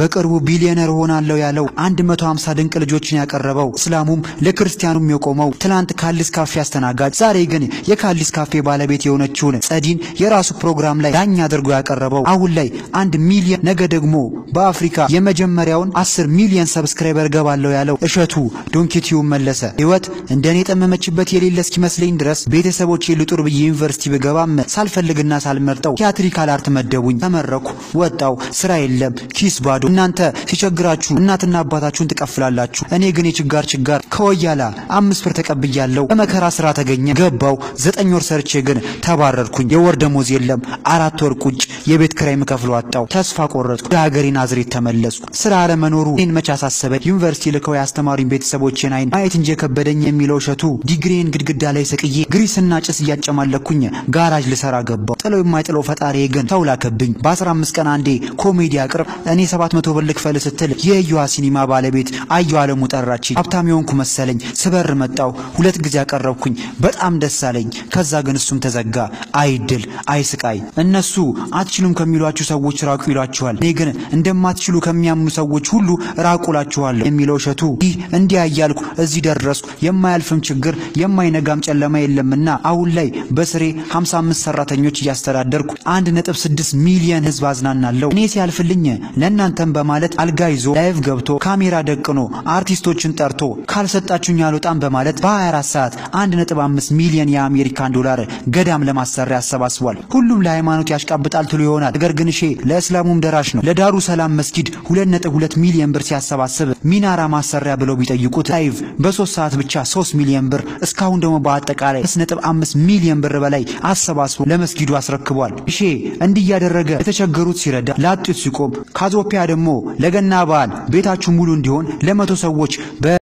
በቅርቡ ቢሊዮነር ሆናለሁ ያለው 150 ድንቅ ልጆችን ያቀረበው እስላሙም ለክርስቲያኑም የቆመው ትላንት ካሊስ ካፌ አስተናጋጅ ዛሬ ግን የካሊስ ካፌ ባለቤት የሆነችውን ጸዲን የራሱ ፕሮግራም ላይ ዳኛ አድርጎ ያቀረበው አሁን ላይ አንድ ሚሊዮን ነገ ደግሞ በአፍሪካ የመጀመሪያውን 10 ሚሊዮን ሰብስክራይበር ገባለሁ ያለው እሸቱ ዶንኪቲዩብ መለሰ። ህይወት እንደኔ የጠመመችበት የሌለ እስኪመስለኝ ድረስ ቤተሰቦቼ ልጡር ብዬ ዩኒቨርሲቲ ብገባም ሳልፈልግና ሳልመርጠው ቲያትሪካል አርት መደቡኝ። ተመረኩ፣ ወጣው፣ ስራ የለም፣ ኪስ ባዶ። እናንተ ሲቸግራችሁ እናትና አባታችሁን ትቀፍላላችሁ። እኔ ግን የችጋር ችጋር ከወያላ አምስት ብር ተቀብያለሁ። በመከራ ስራ ተገኘ ገባው። ዘጠኝ ወር ሰርቼ ግን ተባረርኩኝ። የወር ደሞዝ የለም። አራት ወር ቁጭ የቤት ክራይ ምከፍለው አጣው። ተስፋ ቆረጥኩ። ወደ ሀገሬ ናዝሬት ተመለስኩ። ስራ አለመኖሩ እኔን መች አሳሰበኝ። ዩኒቨርሲቲ ልከው ያስተማሩኝ ቤተሰቦቼን አይን ማየት እንጂ የከበደኝ የሚለው እሸቱ ዲግሪን ግድግዳ ላይ ሰቅዬ ግሪስና ጭስ እያጨማለኩኝ ጋራጅ ልሰራ ገባው። ጥለው የማይጥለው ፈጣሪ ግን ተው ላከብኝ። በ15 ቀን አንዴ ኮሜዲ አቅርብ እኔ 700 ብር ልክፈል ስትል የእዩሃ ሲኒማ ባለቤት አየሁ አለሙ ጠራችኝ። ሀብታም የሆንኩ መሰለኝ። ስበር መጣው። ሁለት ጊዜ አቀረብኩኝ። በጣም ደስ አለኝ። ከዛ ግን እሱም ተዘጋ። አይድል አይስቃይ። እነሱ አትችሉም ከሚሏችሁ ሰዎች ራቁ ይሏችኋል። እኔ ግን እንደማትችሉ ከሚያምኑ ሰዎች ሁሉ ራቁላችኋለሁ የሚለው እሸቱ ይህ እንዲያ እያልኩ እዚህ ደረስኩ። የማያልፍም ችግር የማይነጋም ጨለማ የለምና አሁን ላይ በስሬ 55 ሰራተኞች እያስተዳደርኩ 1.6 ሚሊዮን ህዝብ አዝናናለሁ። እኔ ሲያልፍልኝ ለእናንተም በማለት አልጋ ይዞ ላይቭ ገብቶ ካሜራ ደቅኖ አርቲስቶችን ጠርቶ ካልሰጣችሁኝ አልወጣም በማለት በ24 ሰዓት 1.5 ሚሊዮን የአሜሪካን ዶላር ገዳም ለማሰሪያ አሰባስቧል። ሁሉም ለሃይማኖት ያሽቃብጣል ትሉ ይሆናል። ነገር ግን እሺ ለእስላሙም ደራሽ ነው። ለዳሩ ሰላም መስጊድ 2.2 ሚሊዮን ብር ሲያሰባስብ ሚናራ ማሰሪያ ብለው ቢጠይቁት ላይቭ በሶስት ሰዓት ብቻ 3 ሚሊዮን ብር እስካሁን ደግሞ በአጠቃላይ 5.5 ሚሊዮን ብር በላይ አሰባስቦ ለመስጊዱ አስረክቧል። እሺ እንዲህ እያደረገ የተቸገሩት ሲረዳ ላጡት ሲቆም ካዞፒያ ደግሞ ለገና በዓል ቤታችሁ ሙሉ እንዲሆን ለመቶ ሰዎች በ